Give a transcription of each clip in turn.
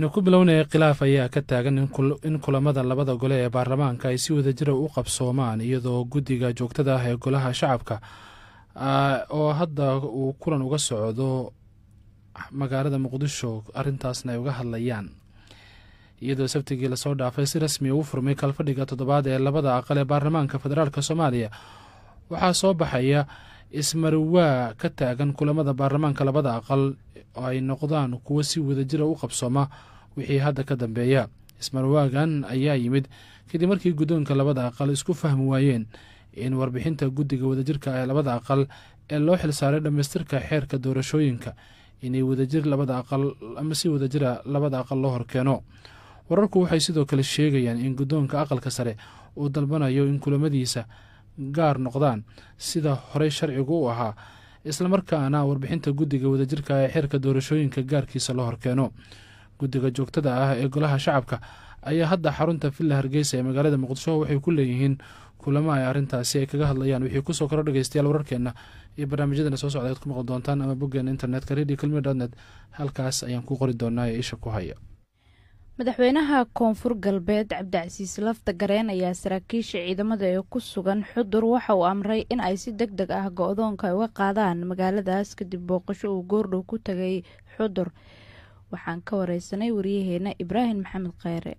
aynu ku bilownaya khilaaf ayaa ka taagan in kulamada labada gole ee baarlamaanka ay si wadajira u qabsoomaan iyadoo guddiga joogtada ah ee golaha shacabka oo hadda uu kulan uga socdo magaalada muqdisho arrintaasna ay uga hadlayaan iyadoo sabtigii lasoo dhaafay si rasmi uu furmay kalfadhiga toddobaad ee labada aqal ee baarlamaanka federaalk soomaaliya waxaa soo baxaya ismarwaa ka taagan kulamada baarlamaanka labada aqal oo ay noqdaan kuwo si wadajira u qabsooma wixii hadda ka dambeeya ismarwaagan ayaa yimid kadib markii guddoonka labada aqal isku fahmi waayeen in warbixinta guddiga wadajirka ee labada aqal ee loo xilsaaray dhammaystirka xeerka doorashooyinka inay wadajir labada aqal ama si wadajira labada aqal loo horkeeno wararku waxay sidoo kale sheegayaan in guddoonka aqalka sare uu dalbanayo in kulamadiisa gaar noqdaan sida horey sharcigu u ahaa islamarkaana warbixinta guddiga wadajirka ee xeerka doorashooyinka gaarkiisa loo horkeeno guddiga joogtada ah ee golaha shacabka ayaa hadda xarunta villa hargeysa ee magaalada muqdisho waxay ku leeyihiin kulamo ay arrintaasi ay kaga hadlayaan wixii kusoo koro dhegeystayaal wararkeenna iyo barnaamijyadana soo socda ad ku maqli doontaan ama boggeena internetka radio kelmi dotnet halkaas ayaan ku qori doonaa ee isha ku haya madaxweynaha koonfur galbeed cabdicasiis lafta gareen ayaa saraakiisha ciidamada ee ku sugan xudur waxa uu amray in ay si deg deg ah go-doonka ay uga qaadaan magaaladaas kadib booqasho uu goordhow ku tagay xudur waxaan ka wareysanay wariyaheena ibraahim maxamed kheyre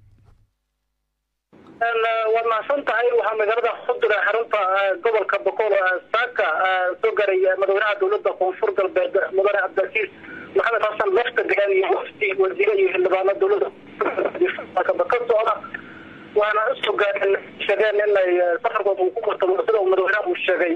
waad mahadsan tahay waxaa magaalada xudur ee xarunta gobolka boqol saaka soo garay madaxweynaha dowlada koonfur galbeed mudane cabdicasiis maxamed xasan lafta gareen iyo wafdi wasiire iyo xildhibaano dowlada ka socda waana usoo gaareen sheegeen inay safarkood uu ku martamo sida uu madaxweynaha uu sheegay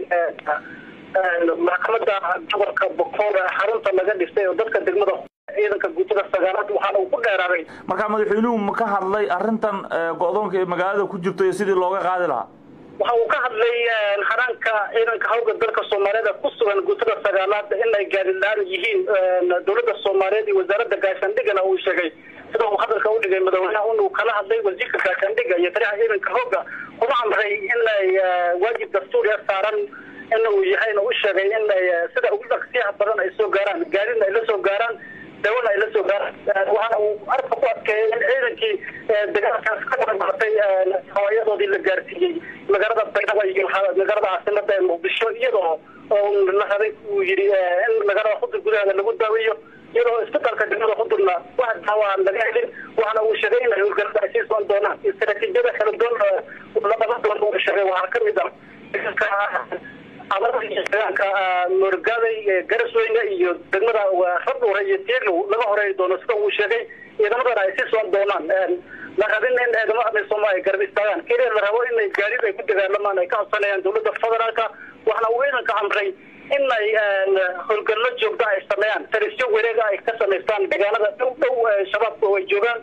maxkamada gobolka boqol ee xarunta laga dhistay oo dadka degmada ciidanka guutada sagaalaad waxaana uu ku dheeraaday marka madaxweynuhu ma ka hadlay arrintan go-doonka ee magaalada ku jirto iyo sidii looga qaadi lahaa waxa uu ka hadlay xaraanka ciidanka hawga dalka soomaaliyeed ku sugan guutada sagaalaad inay gaadidhaan yihiin dowladda soomaaliyeed iyo wasaaradda gaashaandhigana uu sheegay sida uu hadalka u dhigay madaxweynaha inuu kala hadlay wasiirka gaashaandhiga iyo taliyaha ciidanka hooga kuna amray inay waajib dastuuriya saaran in uu yahayna u sheegay inay sida ugu dhaqsiyaha badan ay soo gaaraan gaadina ay la soo gaaraan dawana ay la soo gaaraan waxaana uu arka ku adkeeyay in ciidankii dagaalkaas ka qabanqaatay hawaayadoodii la gaarsiiyey magaalada baydhabo iyo magaalada caasimada ee muqdisho iyadoo la rabay uu yidhi in magaalada xudur gudaheeda lagu daaweeyo iyadoo isbitaalka degmada xudurna wax daawa aan laga helin waxaana uu sheegay inay howlgalada ay sii socon doonaan istaraatiijiyada kala duwan la qaban doono uu sheegay waxaa kamid ah amarka moorgaaday garasweyne iyo degmada rabdhuure iyo tiirlow laga horeey doono sida uu sheegay ciidamadana ay sii socon doonaan la rabin in ciidamada amisooma ay garab istaagaan keliya la rabo inay gaadid ay ku dagaalamaan ay ka codsanayaan dowladda federaalka waxaana uu ciidanka amray inay howlgallo joogta ay sameeyaan tarisyo wareega ay ka samaystaan deegaanada dhow dhow shabaabku ay joogaan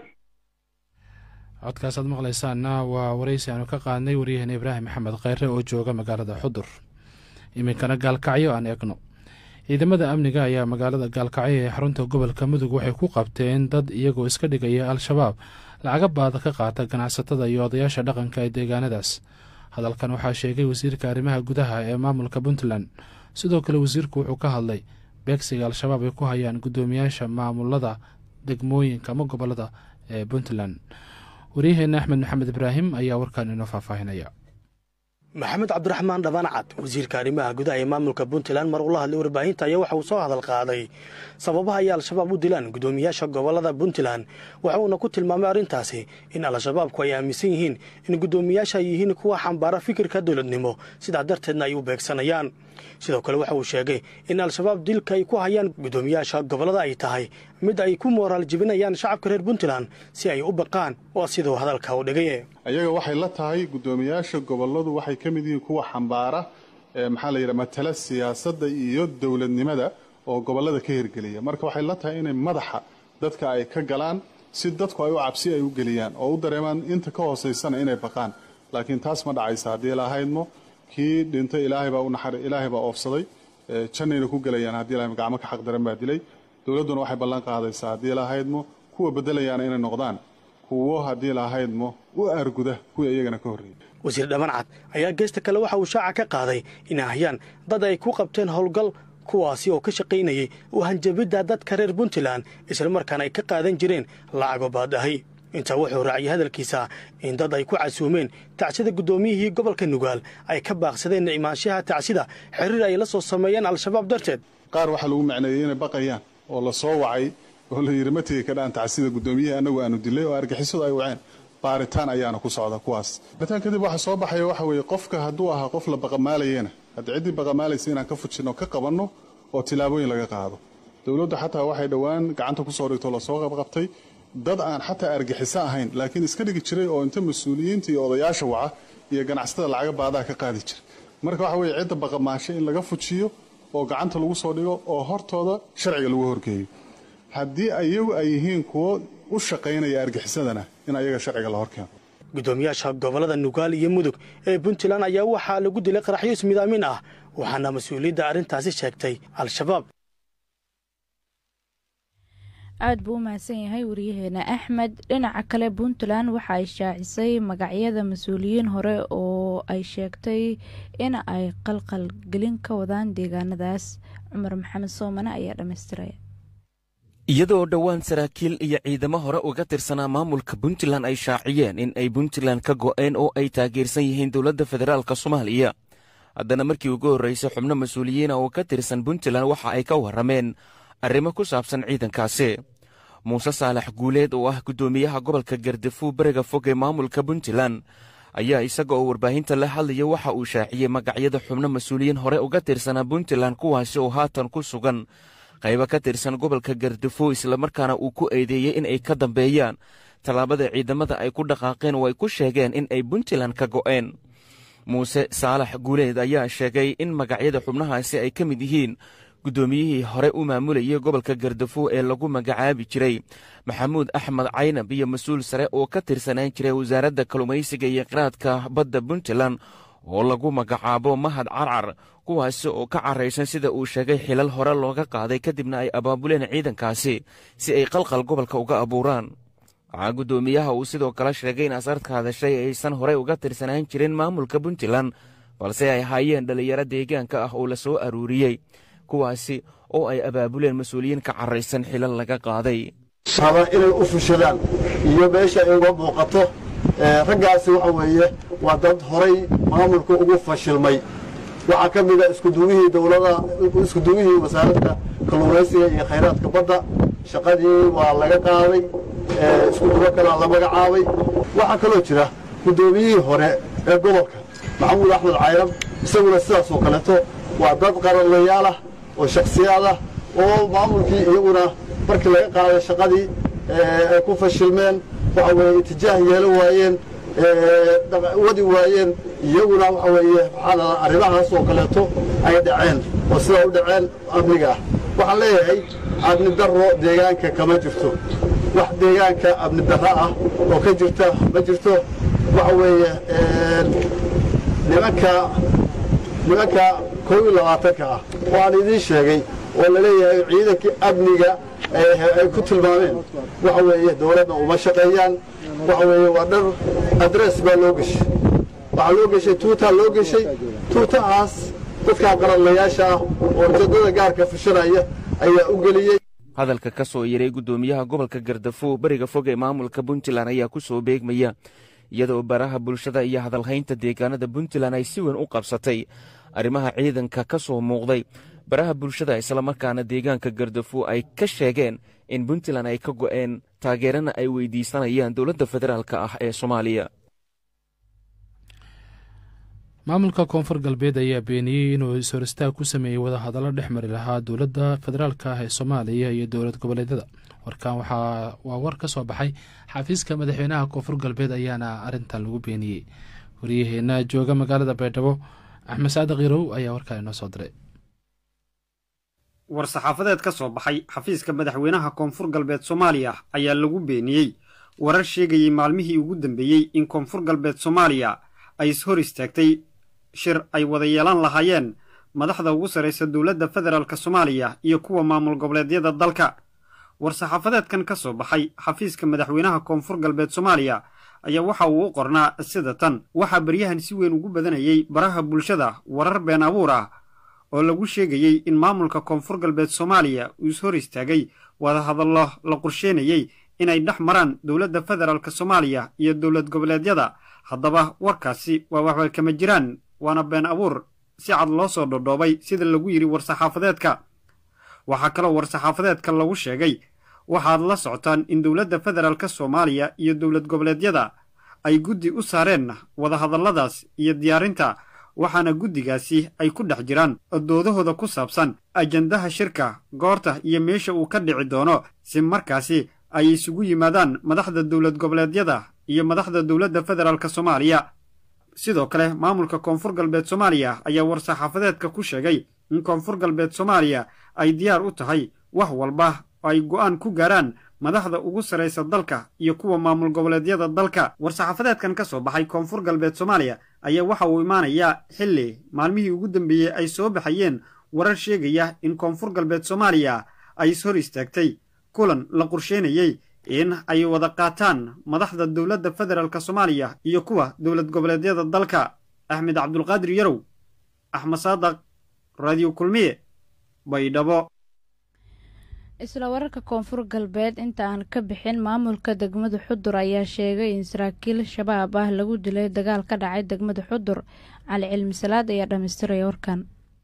codkaasaad maqlaysaana waa waraysi aanu ka qaadnay waryaheena ibraahim maxamed kheyre oo jooga magaalada xudur iminkana gaalkacyo aan eegno ciidamada amniga ayaa magaalada gaalkacyo ee xarunta gobolka mudug waxay ku qabteen dad iyagoo iska dhigaya al-shabaab lacaga baada ka qaata ganacsatada iyo odayaasha dhaqanka ee deegaanadaas hadalkan waxaa sheegay wasiirka arrimaha gudaha ee maamulka puntland sidoo kale wasiirku wuxuu ka hadlay beegsiga al-shabaab ay ku hayaan guddoomiyaasha maamulada degmooyinka ama gobolada ee puntland waryaheena axmed maxamed ibraahim ayaa warkan inoo faahfaahinaya maxamed cabdiraxmaan dhabancad wasiirka arrimaha gudaha ee maamulka puntland mar ula hadlay warbaahinta ayaa waxa uu soo hadal qaaday sababaha ay al-shabaab u dilaan guddoomiyaasha gobolada puntland waxa uuna ku tilmaamay arrintaasi in al-shabaabku ay aaminsan yihiin in guddoomiyaasha ay yihiin kuwa xambaara fikirka dowladnimo sidaa darteedna ay u beegsanayaan sidoo kale waxa uu sheegay in al-shabaab dilka ay ku hayaan guddoomiyaasha gobolada ay tahay mid ay ku mooraal jebinayaan shacabka reer puntland si ay u baqaan waa siduu hadalka u dhigay ayaga waxay la tahay guddoomiyaasha goboladu waxay ka mid yihiin kuwa xambaara maxaa la yidhaha matala siyaasadda iyo dowladnimada oo gobolada ka hirgeliya marka waxay la tahay inay madaxa dadka ay ka galaan si dadku ay u cabsi ay u geliyaan oo u dareemaan inta ka hoosaysana inay baqaan laakiin taas ma dhacaysa haddii lahaydmo kii dhintay ilaahay baa unaxar ilaahay baa oofsaday jannayna ku gelayaan haddii lahaydmo gacmo ka xaq daran baa dilay dowladduna waxay ballan qaadaysaa haddii lahaydmo kuwa bedelayaana inay noqdaan kuwo haddii lahaydmo u aarguda kuwii iyagana ka horreeyay wasiir dhabancad ayaa geesta kale waxa uu shaaca ka qaaday inay hayaan dad ay ku qabteen howlgal kuwaasi oo ka shaqaynayay u hanjabidda dadka reer puntland islamarkaana ay ka qaadan jireen lacago baadahay intaa wuxuu raaciyay hadalkiisa in dad ay ku casuumeen tacsida guddoomiyihii gobolka nugaal ay ka baaqsadeen imaanshaha tacsida xiriir ay la soo sameeyeen al-shabaab darteed qaar waxaa lagu macneeyey inay baqayaan oo la soo wacay oo la yidhi ma tegi kadhaan tacsida guddoomiyihii annagu aanu dilay oo argixisadu ay waceen baaritaan ayaana ku socda kuwaas baaritaan kadib waxaa soo baxaya waxa weeye qofka hadduu ahaa qof la baqamaalayena hadda ciddii baqamaalaysa inaan ka fujinno ka qabanno oo tilaabooyin laga qaado dowladdu xataa waxay dhowaan gacanta ku soo dhigto lasoo qabqabtay dad aan xataa argixiso ahayn laakiin iska dhigi jiray oo inta mas-uuliyiinta iyo odayaasha waca iyo ganacsatada lacaga baadaha ka qaadi jiray marka waxa weeye cidda baqamaasho in laga fujiyo oo gacanta lagu soo dhigo oo hortooda sharciga lagu horgeeyo haddii iyagu ay yihiin kuwo u shaqaynaya argixisadana in ayaga sharciga la horkeeno guddoomiyaasha gobollada nugaal iyo mudug ee puntland ayaa waxaa lagu dilay qaraxyo ismidaamin ah waxaana mas-uuliyadda arrintaasi sheegtay al-shabaab aad buu u mahadsan yahay wariyaheena axmed dhinaca kale puntland waxa ay shaacisay magacyada mas-uuliyiin hore oo ay sheegtay in ay qalqal gelin ka wadaan deegaanadaas cumar maxamed soomane ayaa dhammaystiraya iyadoo dhowaan saraakiil iyo ciidamo hore uga tirsanaa maamulka puntland ay shaaciyeen in ay puntland ka go'een oo ay taageersan yihiin dowladda federaalk soomaaliya haddana markii ugu horraysay xubno mas-uuliyiina oo ka tirsan puntland waxa ay ka warrameen arrimo ku saabsan ciidankaasi muuse saalax guuleed oo ah guddoomiyaha gobolka gardafuw beriga fog ee maamulka puntland ayaa isaga oo warbaahinta la hadlaya waxa uu shaaciyey magacyada xubno mas-uuliyiin hore uga tirsanaa puntland kuwaasi oo haatan ku sugan qaybo ka tirsan gobolka gardafuw islamarkaana uu ku eedeeyey in ay ka dambeeyaan tallaabada ciidamada ay ku dhaqaaqeen oo ay ku sheegeen in ay puntland ka go'een muuse saalax guuleed ayaa sheegay in magacyada xubnahaasi ay ka mid yihiin guddoomiyihii hore u maamulayay gobolka gardafuw ee lagu magacaabi jiray maxamuud axmed caynab iyo mas-uul sare oo ka tirsanaan jiray wasaaradda kalluumaysiga iyo qiraadka badda puntland oo lagu magacaabo mahad carcar kuwaasi oo ka caraysan sida uu sheegay xilal hore looga qaaday kadibna ay abaabuleen ciidankaasi si ay qalqal gobolka uga abuuraan waxaa guddoomiyaha uu sidoo kale sheegay in asarka hadashay aysan horey uga tirsanaan jirin maamulka puntland balse ay ahaayeen dhallinyaro deegaanka ah oo la soo aruuriyey kuwaasi oo ay abaabuleen mas-uuliyiin ka caraysan xilal laga qaaday raba inay u fushadaan iyo meesha ay uga muuqato raggaasi waxa weeye waa dad horay maamulka ugu fashilmay waxaa ka mida iskuduwihii dowlada iskuduwihii wasaaradda kalluumaysiga iyo khayraadka badda shaqadii waa laga qaaday iskuduwo kalaa la magacaabay waxaa kaloo jira guddoomiyihii hore ee gobolka maxamuud axmed cayrab isaguna sidaasoo kaleeto waa dad qaranlayaal ah oo shakhsiyaad ah oo maamulkii iyaguna markii laga qaaday shaqadii ay ku fashilmeen waxa weeye itijaah yeelo waayeen wadi waayeen iyaguna waxa weeye waxaa arrimahaas oo kaleeto ay dhaceen oo sidaa u dhaceen amniga ah waxaan leeyahay amni darro deegaanka kama jirto wax deegaanka amni darro ah oo ka jirta ma jirto waxa weeye nimanka nimanka koob iyo labaatanka ah oo aan idiin sheegay oo la leeyahay ciidankii amniga ay ku tilmaameen waxa weeye dowladda uma shaqeeyaan waxa weeye waa dhar adress baa loo geshay waxaa loo geshay tuutaa loo geshay tuutahaas dadkaa qaranlayaasha ah oo ujeeddada gaarka fushanaya ayaa u geliyey hadalka ka soo yaray guddoomiyaha gobolka gardafuw beriga fog ee maamulka puntland ayaa ku soo beegmaya iyadoo baraha bulshada iyo hadalhaynta deegaanada puntland ay si weyn u qabsatay arrimaha ciidanka ka soo muuqday baraha bulshada islamarkaana deegaanka gardafuw ay ka sheegeen in puntland ay ka go'een taageerana ay weydiisanayaan dowladda federaalk ah ee soomaaliya maamulka koonfur galbeed ayaa beeniyey inuu is-horistaag ku sameeyey wadahadallo dhex mari lahaa dowladda federaalk ah ee soomaaliya iyo dowlad goboleedyada warkan waxaa waa war ka soo baxay xafiiska madaxweynaha koonfur galbeed ayaana arintan lagu beeniyey waryaheena jooga magaalada baydhabo axmed saadiq yarow ayaa warkaa inoo soo diray war-saxaafadeed ka soo baxay xafiiska madaxweynaha koonfur galbeed soomaaliya ayaa lagu beeniyey warar sheegayey maalmihii ugu dambeeyey in koonfur galbeed soomaaliya ay is hor istaagtay shir ay wada yeelan lahaayeen madaxda ugu sarraysa dowladda federaalk soomaaliya iyo kuwa maamul goboleedyada dalka war-saxaafadeedkan ka soo baxay xafiiska madaxweynaha koonfur galbeed soomaaliya ayaa waxa uu u qornaa sida tan waxaa baryahan si weyn ugu badanayey baraha bulshada warar been abuur ah oo lagu sheegayey in maamulka koonfur galbeed soomaaliya uu is hor istaagay wadahadallo la qorsheynayey inay dhex maraan dowladda federaalk soomaaliya iyo dowlad goboleedyada haddaba warkaasi waa waxba kama jiraan waana been abuur si cad loo soo dhodhoobay sida lagu yidhi war-saxaafadeedka waxaa kaloo war-saxaafadeedka lagu sheegay waxaad la socotaan in dowladda federaalk soomaaliya iyo dowlad goboleedyada ay guddi u saareen wadahadalladaas iyo diyaarinta waxaana guddigaasi ay ku dhex jiraan doodahooda ku saabsan ajandaha shirka goorta iyo meesha uu ka dhici doono si markaasi ay isugu yimaadaan madaxda dowlad goboleedyada iyo madaxda dowladda federaalk soomaaliya sidoo kale maamulka koonfur galbeed soomaaliya ayaa war-saxaafadeedka ku sheegay in koonfur galbeed soomaaliya ay diyaar u tahay wax walba oo ay go'aan ku gaaraan madaxda ugu sarraysa dalka iyo kuwa maamul goboleedyada dalka war-saxaafadeedkan ka soo baxay koonfur galbeed soomaaliya ayaa waxa uu imaanayaa xilli maalmihii ugu dambeeyey ay soo baxayeen warar sheegaya in koonfur galbeed soomaaliya ay is hor istaagtay kulan la qorsheynayey in ay wada qaataan madaxda dowladda federaalk soomaaliya iyo kuwa dowlad goboleedyada dalka axmed cabdulqaadir yarow axmed saadaq radio kulmiye baydhabo isla wararka koonfur galbeed inta aan ka bixin maamulka degmada xudur ayaa sheegay in saraakiil shabaab ah lagu dilay dagaal ka dhacay degmada xudur cali cilmi salaad ayaa dhammaystiraya warkan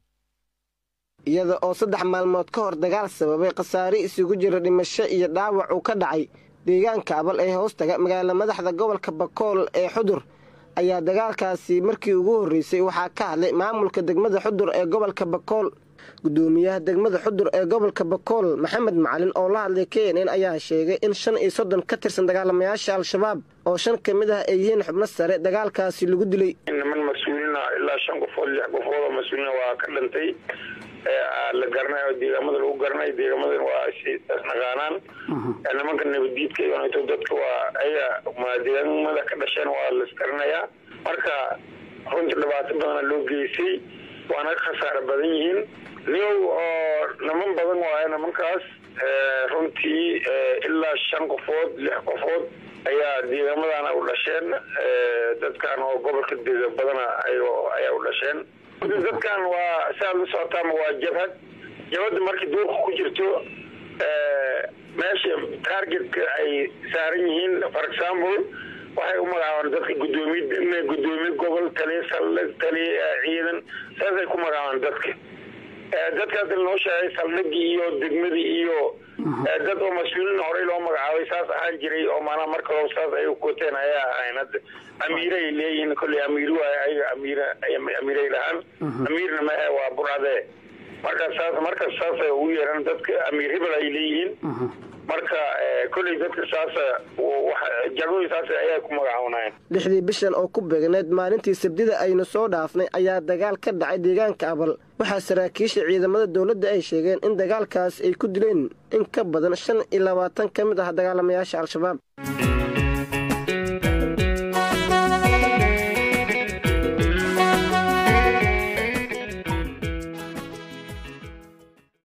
iyada oo saddex maalmood ka hor dagaal sababay khasaare isugu jira dhimasho iyo dhaawac uu ka dhacay deegaanka abal ee hoostaga magaala madaxda gobolka bakool ee xudur ayaa dagaalkaasi markii ugu horreysay waxaa ka hadlay maamulka degmada xudur ee gobolka bakool gudoomiyaha degmada xudur ee gobolka bakool maxamed macalin oo la hadlay k n n ayaa sheegay in shan iyo soddon ka tirsan dagaalamayaasha al-shabaab oo shan ka mid ah ay yihiin xubno sare dagaalkaasi lagu dilay niman mas-uuliina ilaa shan qofood lix qofood oo mas-uuliina waa ka dhintay la garanay oo deegaamada lagu garanay deegaamadan waa naqaanaan nimanka nabaddiidka iyoto dadka waa ayaga deegaamada ka dhasheen waa laisgaranayaa marka runtii dhibaato badana loo geystay waana khasaare badan yihiin niyow oo niman badan waaye nimankaas runtii ilaa shan qofood lix qofood ayaa deegaamadan u dhasheen dadkan oo gobolka dega badana ayaa u dhasheen dadkan waa siaad la socotaama waa jabhad jabhadda markii duurka ku jirto meesha targetka ay saaran yihiin for example waxay u magacaabaan dadka gudoomiye gudoomiye gobol taliya saldhig taliya ciidan saasay ku magacaabaan dadka dadkaas noo sheegay saldhigii iyo degmadii iyo dad oo mas-uuliin horey loo magacaabay saas ahaan jiray oo maanaa marka hore saas ay koteen ayaa ahayn hadda amiiray leeyihiin kolley amiir waay ayaga amiir amiiray lahaan amiirna mahe waa burade marka saas marka saasay ugu yeeran dadka amiir hebel ay leeyihiin marka kolley dadka saas jagooyin saas ayaa ku magacaabanayen lixdii bishan oo ku beegneed maalintii sabdida aynu soo dhaafnay ayaa dagaal ka dhacay deegaanka abal waxaa saraakiisha ciidamada dowladda ay sheegeen in dagaalkaas ay ku dileen in ka badan shan iyo labaatan ka mid ah dagaalamayaasha al-shabaab